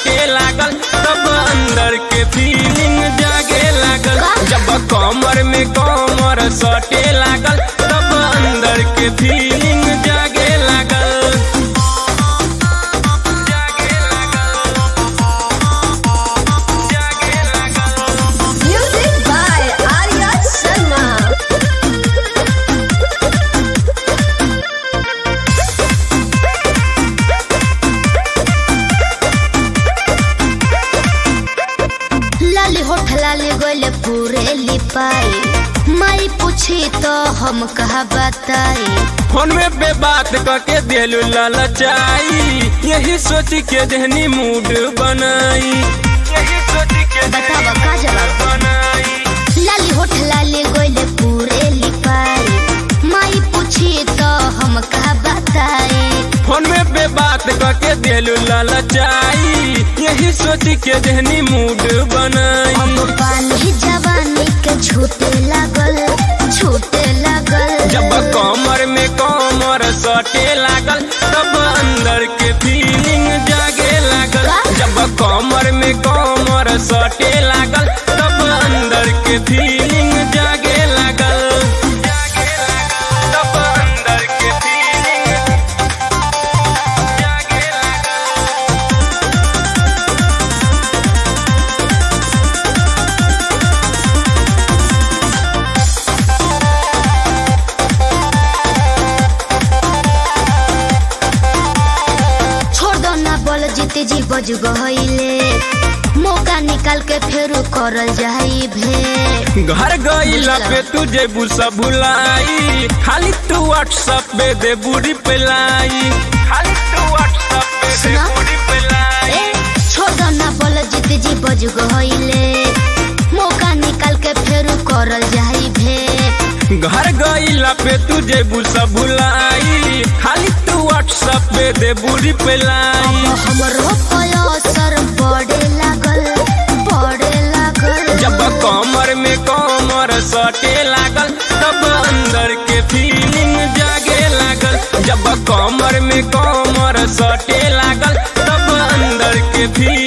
सटे लागल तब अंदर के फीलिंग जागे लागल जब कमर में कमर सटे लागल तब अंदर के फीलिंग जागे लागल जागे लागल जागे लागल Music by Arya Sharma. लाली होठ लाली गोले पूरे लिपाई माई पूछी तो हम कहा बताई फोन में पे बात करके दिलू ललचाई यही सोच के देहनी मूड बनाई यही सोच के बतावा का जवाब बनाई लाली होठ लाली गोले पूरे लिपाई माई पूछी तो हम कहा बताई फोन में पे बात करके दिलू ललचाई यही सोच के देहनी मूड बनाई अब पानी जवानी के छूटे लागल छूटे लागल जब कमर में कमर सटे लागल तब अंदर के फीलिंग जागे लागल जब कमर में कमर सटे लागल तब अंदर के फीलिंग जागे लागल जागे लागल तब अंदर के फीलिंग जागे लागल छोड़ दो ना बोल जीते जी बज गईले मौका निकाल के फेर करल जाई भे घर गईला पे तुझे बुसा भुलाई खाली तू व्हाट्सएप पे दे बूढ़ी पेलाई खाली तू व्हाट्सएप पे दे सुना? बूढ़ी पेलाई ए छोड़ दो ना बोल जीते जी बज गईले मौका निकाल के फेर करल जाई भे घर गईला पे तुझे बुसा भुलाई खाली तू व्हाट्सएप पे दे बूढ़ी पेलाई हमरो असर पड़े लागल पड़े लागल जब कमर में कमर सटे लागल तब अंदर के फीलिंग जागे लागल जब कमर में कमर सटे लागल तब अंदर के फीलिंग